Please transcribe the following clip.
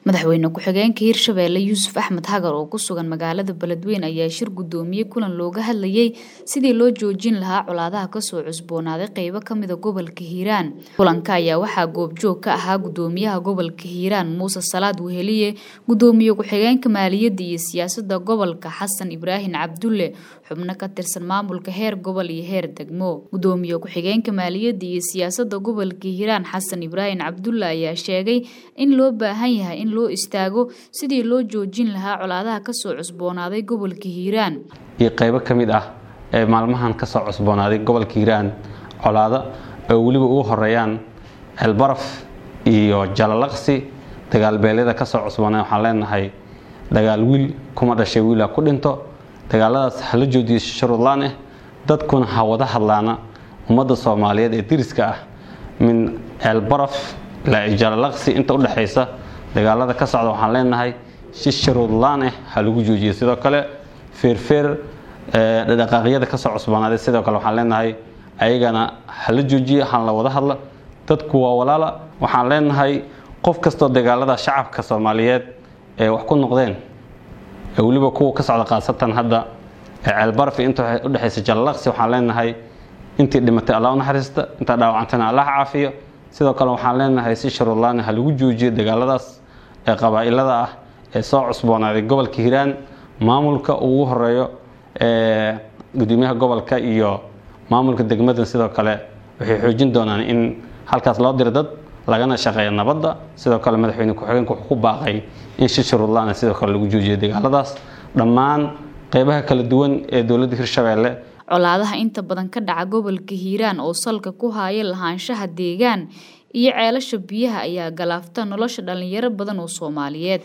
madaxweyne ku-xigeenka hirshabeelle yuusuf axmed hagar oo ku sugan magaalada beledweyne ayaa shir guddoomiyey kulan looga hadlayey sidii loo joojin lahaa colaadaha kasoo cusboonaaday qeybo kamida gobolka hiiraan kulanka ayaa waxaa goobjoog ka ahaa gudoomiyaha gobolka hiiraan muuse salaad weheliye gudoomiye ku-xigeenka maaliyadda iyo siyaasada gobolka xasan ibraahim cabdulle xubno ka tirsan maamulka heer gobol iyo heer degmo gudoomiye ku-xigeenka maaliyadda iyo siyaasada gobolka hiiraan xasan ibraahim cabdulle ayaa sheegay in loo baahan yahay in loo istaago sidii loo joojin lahaa colaadaha kasoo cusboonaaday gobolka hiiraan iyo qaybo ka mid ah ee maalmahan kasoo cusboonaaday gobolka hiiraan colaado oo weliba ugu horeeyaan ceelbaraf iyo jalalaqsi dagaalbeelyada kasoo cusboonaa waxaan leenahay dagaal wiil kuma dhashay wiila ku dhinto dagaaladaas hala joojiyo shuruudlaan ah dadkuna ha wada hadlaana ummadda soomaaliyeed ee diriska ah min ceelbaraf ilaa jalalaqsi inta udhexaysa dagaalada ka socda waxaan leenahay si shuruudlaan ah ha lagu joojiyo sidoo kale feerfeer dhaqaaqyada kasoo cusboonaaday sidoo kale waxaan leenahay ayagana hala joojiyo hala wada hadla dadku waa walaala waxaan leenahay qof kastoo dagaalada shacabka soomaaliyeed ee wax ku noqdeen ee weliba kuwa ka socda khaasatan hadda ee ceelbaraf inta udhexaysa jalalaqsi waxaan leenahay intii dhimatay allah u naxariista intaa dhaawacantana allah caafiyo sidoo kale waxaan leenahay si shuruudlaan ha lagu joojiyo dagaaladaas ee qabaa'ilada ah ee soo cusboonaaday gobolka hiiraan maamulka ugu horeeyo ee gudoomiyaha gobolka iyo maamulka degmadan sidoo kale waxay xoojin doonaan in halkaas loo diro dad lagana shaqeeya nabadda sidoo kale madaxweyne ku-xigeenka wuxuu ku baaqay in si shuruudlaan sidoo kale lagu joojiyo dagaaladaas dhammaan qeybaha kala duwan ee dowladda hirshabeelle colaadaha inta badan ka dhaca gobolka hiiraan oo salka ku haya lahaanshaha deegaan iyo ceelasha biyaha ayaa galaafta nolosha dhalinyaro badan oo soomaaliyeed